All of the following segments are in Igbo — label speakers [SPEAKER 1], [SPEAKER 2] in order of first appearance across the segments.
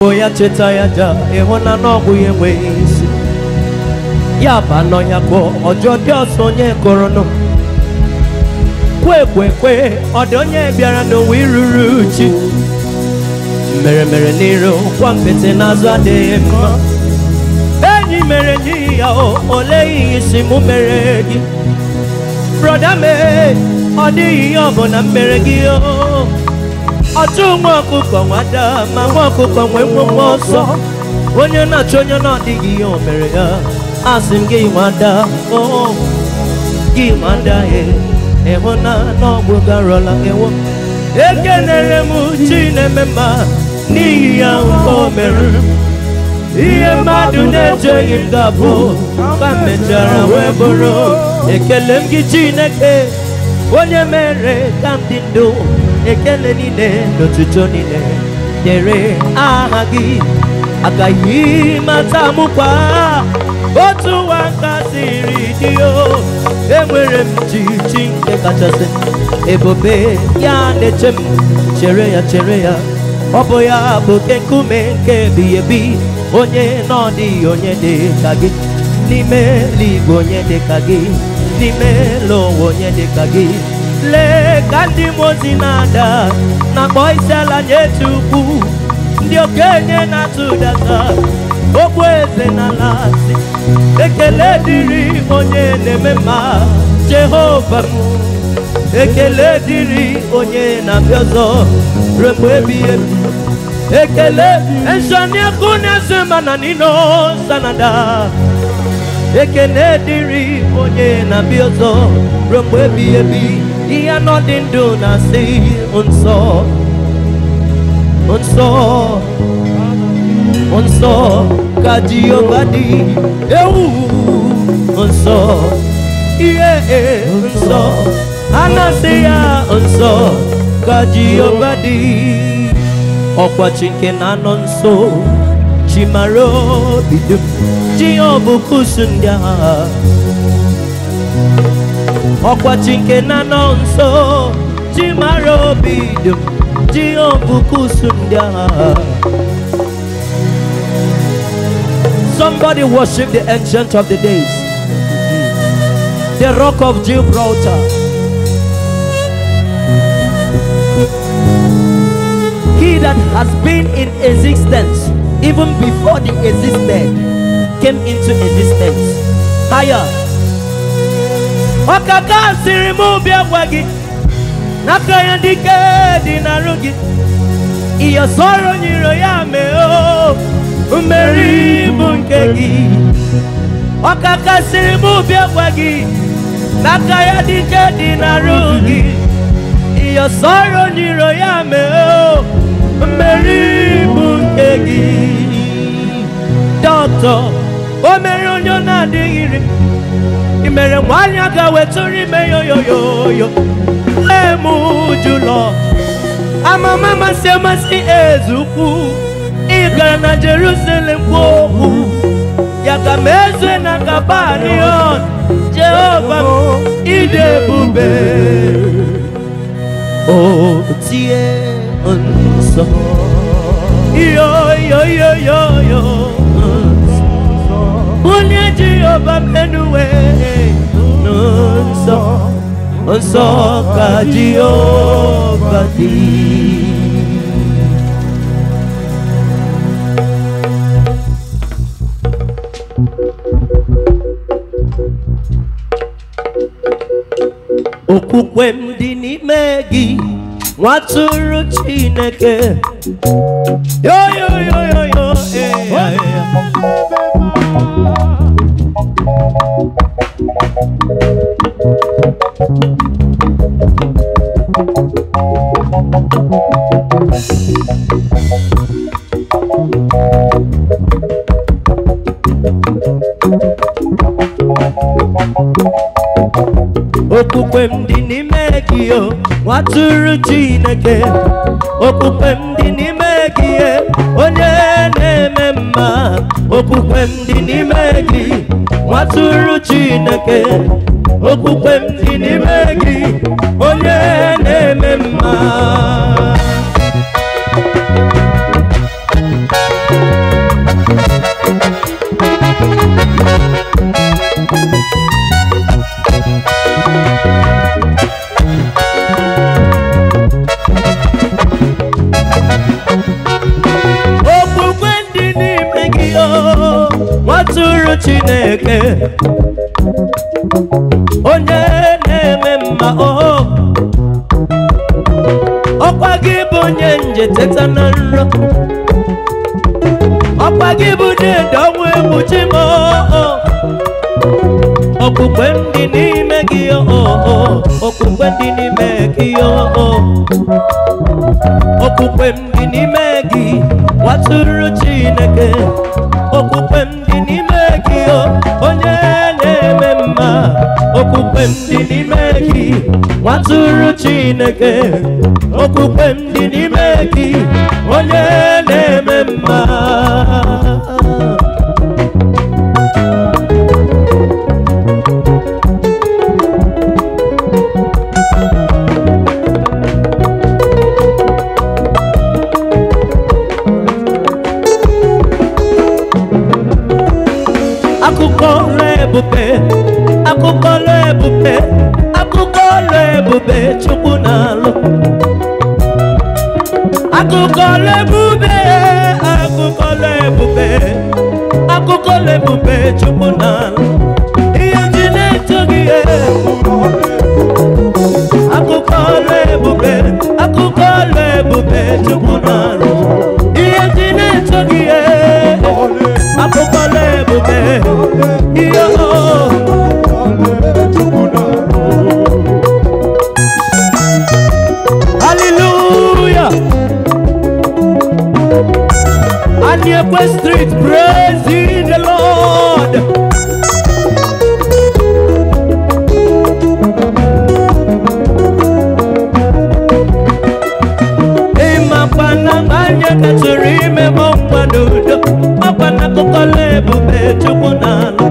[SPEAKER 1] o ya cheta ya ja ịhụ na n'ọgwụ ya enweghị isi ya bụ anọ ya kpọọ ọjọọ dị ọsọ onye kụrụnụ kwe kwe kwe ọ dị onye bịara n'ụwa iruru chi mere mere n'iru kwa mpete n'azụ adịghị mma enyi mere enyi ya o olee ihe isi mụ mere gị broda mee ọ dịghị ihe ọbụla m mere gị o ọchụ nwa ọkụkọ nwada ma nwa ọkụkọ nwee nwe nwa ọsọ onye na-achọ onye na-adịghị ihe o mere ya asị m gị nwada o gị nwada e ịhụ na n'ọgwụ garọla ewo ekenere m chi na-eme mma n'ihi ya nke o mere ihe mmadụ na-echeghị m ga-abụ ka m mechara wee bụrụ ekele m gị chineke onye mere ka m dị ndụ ekele niile n'otuto niile nyere aha gị agaghị mata mụkwa otu ụwa nka siri dị o enwere m chi chi nke kachasị ebube ya na-eche m chere ya chere ya ọ bụ ya bụ oke nkume nke ebighị ebi onye na ọ dịghị onye dị ka gị n'ime eluigwe onye dị ka gị n'ime elu ụwa onye dị ka gị lee ka ndị mozi na-ada na-akpọ isi ala nye Chukwu ndị okenye na-atụ ụdata okwu eze n'ala asị ekele dịrị onye na-eme mma Jehova m ekele dịrị onye na-abịa ọzọ ruo mgbe ebighị ebi ekele nsọni kuneze mana nino sanada ekele dịrị onye na-abịa ọzọ ruo mgbe ebighị ebi ihe anọ dị ndụ na-asị nsọ nsọ nsọ ka Jehova dị ewu nsọ ihe nsọ anasị ya nsọ ka Jehova dị ọkwa chi nke na-anọ nso chi mara obi dum chi ya ọ bụ kusu ndị agha ọkwa chi nke na-anọ nso chi mara obi dum chi ya ọ bụ kusu ndị agha Somebody worship the ancient of the days, the rock of Gibraltar. He that has been in existence even before the existed came into existence. Higher. Ọkaka siri mụ bịa gwa gị n'aka ya dike dị n'arụ gị ihe sọrọ nyiro ya mee o mmeri bụ nke gị ọkaka siri mụ bịa gwa gị n'aka ya dike dị n'arụ gị ihe sọrọ nyiro ya mee o mmeri bụ nke gị dọkịta o mere onye ọ na-adịghị iri i mere nwaanyị a ga-wetụrụ ime yoyoyoyo lee m jụlọ amama masị amasị ezukwu ị gara na Jerusalem kwuo okwu ya ka m ezue na kabanion Jehova m ịdị ebube o tie nsọ yo yo yo yo yo onye Jehova menuwe nsọ nsọ ka Jehova dị okwukwe m dị n'ime gị nwatụrụ Chineke yo yo yo yo yo eh, eh, eh. okwukwe m dị n'ime gị o nwatụrụ Chineke okwukwe m dị n'ime gị e, onye na-eme mma okwukwe m dị n'ime gị nwatụrụ Chineke okwukwe m dị n'ime gị onye na-eme mma chineke onye na-eme mma oho ọkwa gị bụ onye nje teta na nrọ ọkwa gị bụ deede ọnwụ egbuchi m oho okpukpe ndị n'ime gị oho okpukpe ndị n'ime gị oho okpukpe m dị n'ime gị watụrụ chineke okpukpe m dị n'ime gị o onye na-eme mma okpukpe m dị n'ime gị watụrụ chineke okpukpe m dị n'ime gị onye na-eme mma akụkọ ọlụ ebube akụkọ ọlụ ebube akụkọ ọlụ ebube chukwu na-alụ akụkọ ọlụ ebube akụkọ ọlụ ebube akụkọ ọlụ ebube chukwu na-alụ ihe ndị na-eto gị akụkọ ọlụ ebube akụkọ ọlụ ebube chukwu na-alụ ihe ndị na-eto gị akụkọ ọlụ ebube ihe o Hallelujah. Aniekwe Street, praising the Lord. ịmakwana anya katụrụ ime mọ nwa n'udo ọkwana akụkọ ebube chukwu n'ala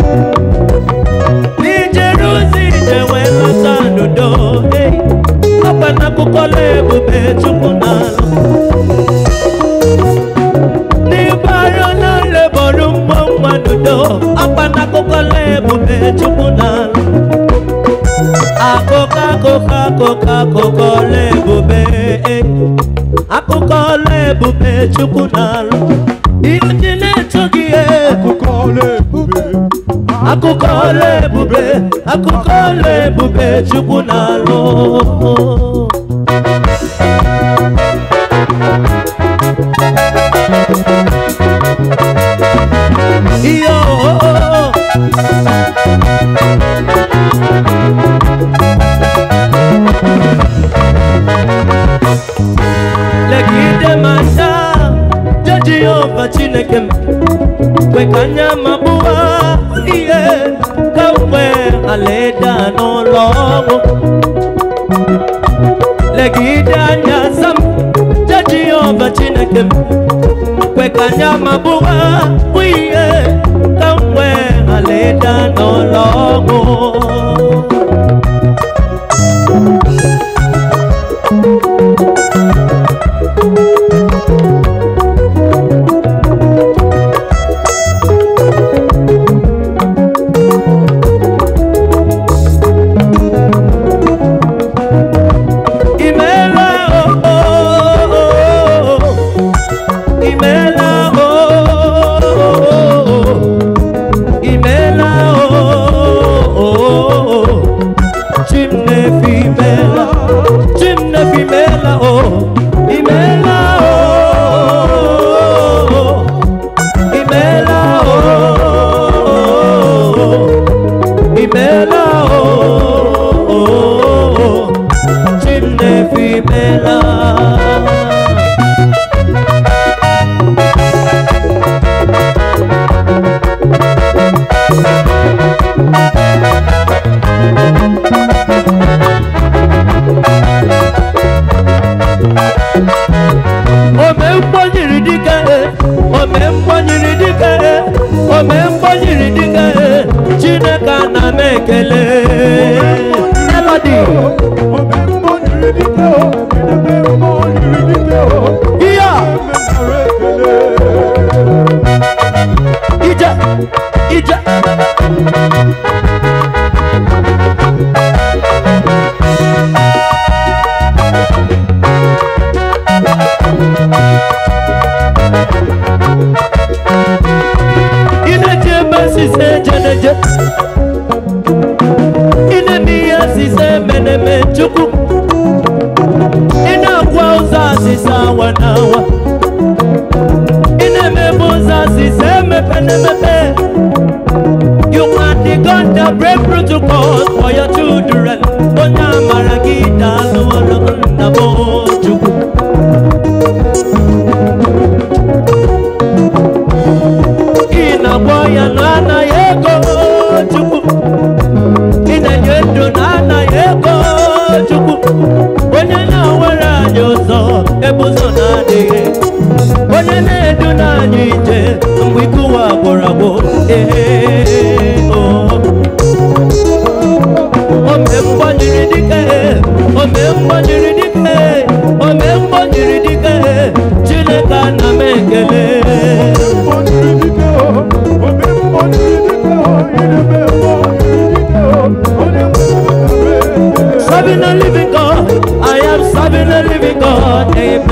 [SPEAKER 1] ijere ozi ije wee lọta n'udo ei, ọkwana akụkọ ebube chukwu n'ala n'ịbara n'ụlọ bọrụ mmụọ nwa n'udo ọkwana akụkọ ebube chukwu n'ala akụkọ akụkọ akụkọ akụkọ ọla ebube eh. akụkọ ọla ebube chukwu na-alụ ihe ndị na-eto gị eh. akụkọ ọla ebube akụkọ ọla ebube chukwu na-alụ ihe oh, legide m anya je jehova chineke m kwe ka anya m abụọ ihe ka m nwee alaeda n'ụlọ ọgwụ legide anya sam je jehova chineke m kwe ka anya m abụọ ihe ka m nwee alaeda n'ụlọ ọgwụ Imela oh oh oh oh Imela oh oh oh Imela oh oh oh Chimnefi mela Chimnefi mela oh Imela oh oh Imela oh oh Imela oh oh oh Chimnefi mela ome mgbanyiri dike ome mgbanyiri dike ome mgbanyiri dike chineke ana m ekele na-awa na-awa ị na-emebu ụzọ asịsa emepe na-emepe You are the God that break protocols for your children. Onye amara gị daalụ ọrụ nna m Chukwu. Ị na-agwọ ya na anaghị ego Chukwu. Ị na-enye ndụ na anaghị ego Chukwu. Onye na-awere anyị ụzọ ebe ụzọ na-adịghị. Onye na-edu n'anyị ije mgbe ike ụwa gwụrụ agwụ. Ee, oh. ome mgbanyere dike ome mgbanyere dike ome mgbanyere dike chineke ana m ekele serving a living god i am serving a living god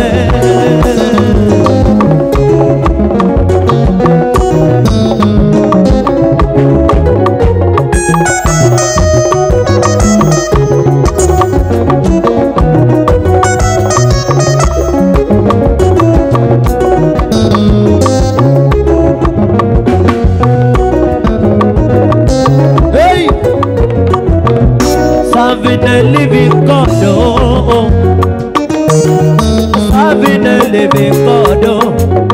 [SPEAKER 1] amen Hey! Serving a living God, oh. Serving a living God, oh.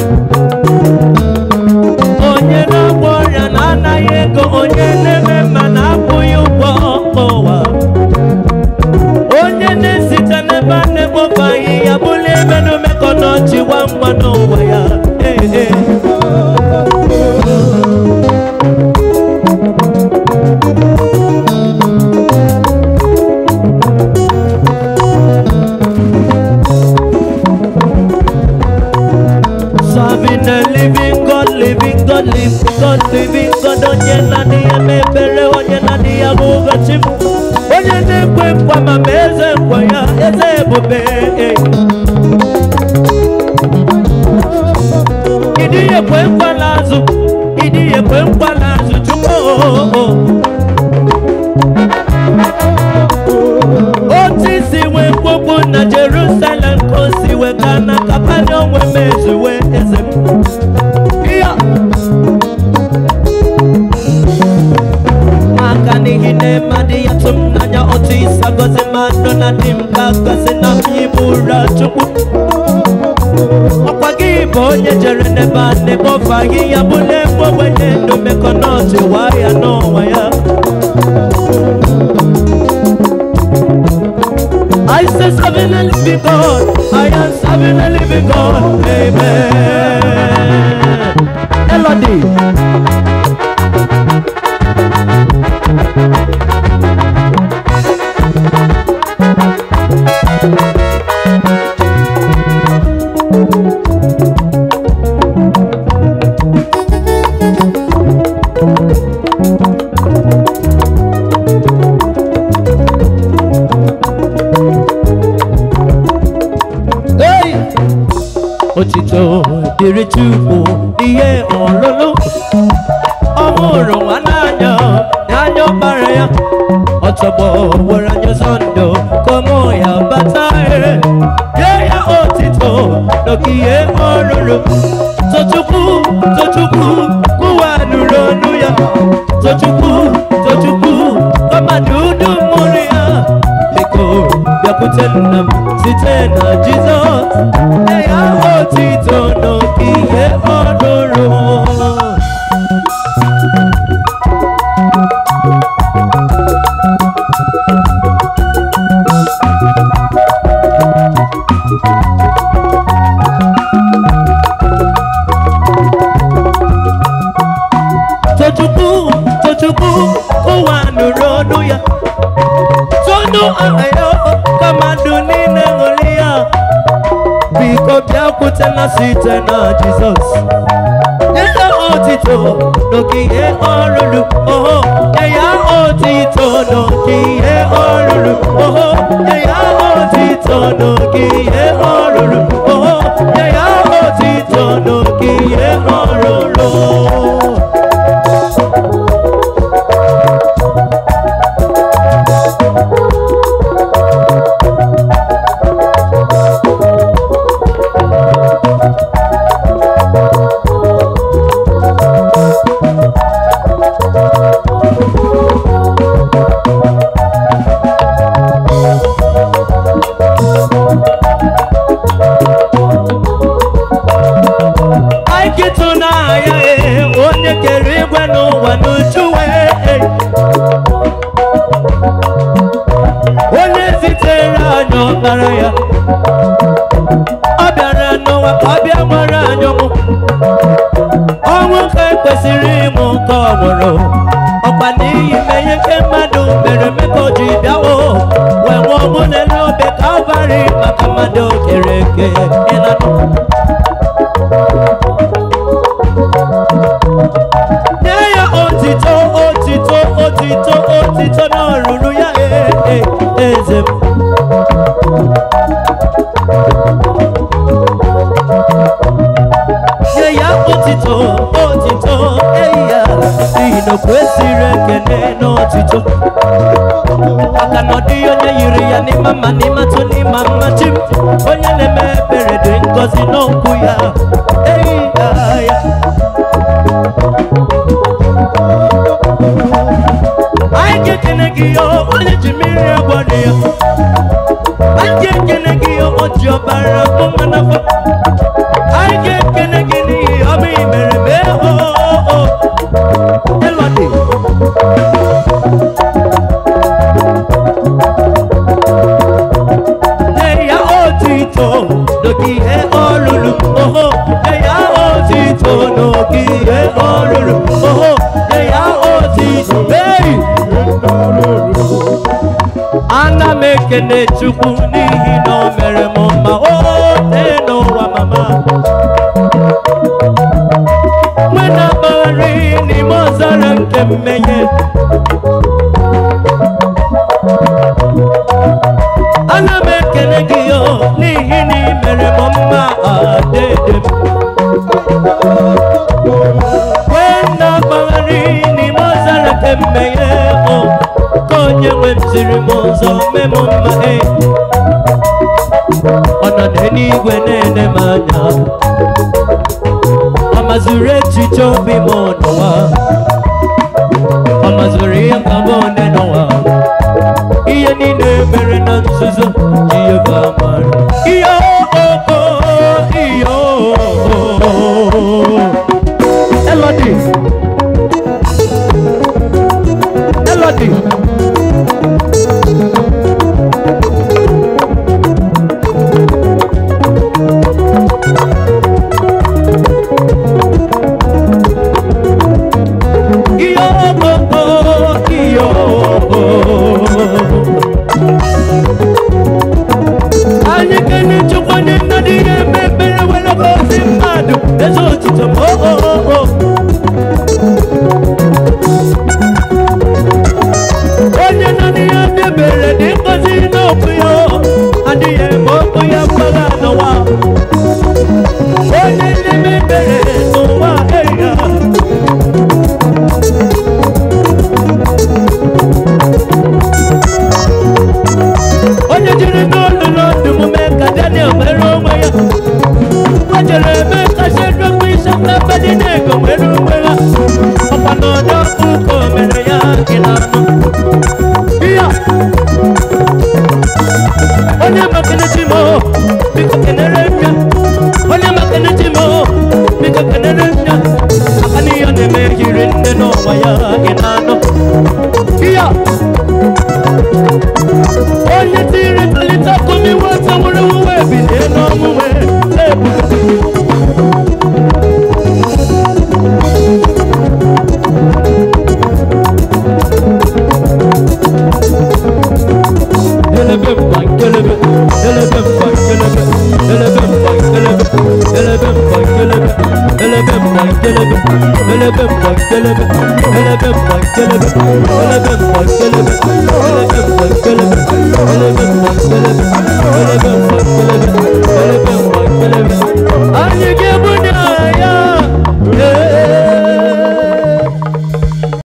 [SPEAKER 1] Onye na-agwọ ọrịa na anaghị ego, onye na-eme mma na-akwụghị ụgwọ ụwa. Onye na-esite n'ebe a na-ekpofu ahịhịa bụrụ ebe n'omekọ n'ọchị gwa ngwa n'ụwa ya. Hey, hey. Serving a living God, living God, living God, living God. Onye na-adị ya mebere, onye na-adị ya bụ ụbọchị m. Onye na-ekwe nkwa ma ma eze nkwa ya, eze ebube. Ịdị ya ekwe nkwa n'azụ, ịdị ya ekwe nkwa n'azụ, Chukwu. otu isi wee mkpụkpụ na Jerusalem ka o si wee gaa na Kapanọm wee mezuwe eze m Ya! maka n'ihi na eme adịghị atụ m n'anya otu isi agọzi mmadụ na di m ka gosi na m yibu ụra Chukwu ọkwa gị bụ onye jere n'ebe a na-ekpofu ahịhịa bụ n'ebe ogbenye ndụ mekọ n'ọchị waa ya n'ọnwa ya I say serving a living God. I am serving a living God. Amen. Elodie. Hey! Otito dịrị Chukwu ihe ọlụlụ ọ hụrụ nwa n'anya n'anya ọkpara ya ọtọgbọ were anya ụzọ ndụ ka ụmụ ya bata ere nye ya otito n'ogihe ọrụrụ tochukwu tochukwu kụwa nụrụ ọnụ ya tochukwu tochukwu kọmadụ udu mụrụ ya biko bịakwute nna m site na jizọs nye ya otito n'ogihe ọrụrụ tochukwu tochukwu ụwa nụrụ ọnụ ya tonu aha ya ka mmadụ niile ṅụrụ ya biko bịakwutela site na jizọs nye ya otito n'ogige ọrụrụ oho nye ya otito n'ogige ọrụrụ oho nye ya otito n'ogige ọrụrụ oho nye ya otito n'ogige ọrụrụ nkịtụ na-aya ee onye kere igwe n'ụwa n'uju wee onye zitere anyị ọkpara ya ọ bịara n'ụwa ka ọ bịa nwere anyị ọnwụ ọnwụ ka ekwesịrị ịmụ nke ọ nwụrụ ọkwa n'ihi menye nke mmadụ mere eme ka o ji bịawo wee nwụọ ọnwụ n'elu obe kalvarị maka mmadụ kere eke ịnanụ nye ya otito otito otito otito na ọrụrụ ya ee ee, eze m nye ya otito otito eyi ya n'ihi na o kwesịrị ekene n'otito maka na ọ dịghị onye yiri ya n'ịma mma n'ịmatụ n'ịma mma chi m onye na-eme ebere dị ngọzi n'okwu ya eyi ya ya anyị ga-ekene gị ya onye ji mmiri agwọrọ ya anyị ga-ekene gị ya o ji ọbara mụma n'afọ anyị ga-ekene gị n'ihi ọbụ i mere mee o elọdị nye ya otito n'ogige ọlụlụ oho nye ya otito n'ogige ọlụlụ oho nye ya otito ei ana m ekene chukwu n'ihi na o mere m mma o tee n'ụwa mama nwe na-agbagharị n'ime ọzara nke mmehie ana m ekele gị o n'ihi na ị mere m mma adede m kwe na-agbagharị n'ime ọzara nke mmehie o ka onye nwe m ziri m ụzọ mee m mma e ọ nọ n'eluigwe na-ene m anya ọ mazuru echiche obi m n'ụwa ọ mazuru ihe ka m one n'ụwa ihe niile mere na nzuzo jehova mara ihe oko ihe elodi elodi ihe oko ihe anyị kene chukwu onye nna dị ihe eme ekpere were gozi mmadụ eze otito m oo onye nọ n'ihe debere dị ngozi n'okwu ya adịghị eme okwu ya mgbagha n'ụwa onye na-eme ekpere n'ụwa eya onye jiri n'ọnụ n'ọdụ mume ka daniel nwere onwe ya o jere eme ka shedrọkụ isa na abadinego nwere onwe ha ọkwa n'ọdọ ụka o mere ya gị na anụ ya onye makene chi m biko kenere nna onye makene chi m biko kenere nna aka n'ihe ọ na-eme yiri nne n'ụwa ya gị na anụ ya onye tiri mkpalite ọkụ n'iwe ọtọ nwere uwe bilie n'ọmụnwe Elebe mba nkelebe, elebe mba nkelebe, elebe mba nkelebe, elebe mba nkelebe, elebe mba nkelebe, elebe mba nkelebe, elebe mba nkelebe, elebe mba nkelebe, elebe mba nkelebe, elebe mba nkelebe,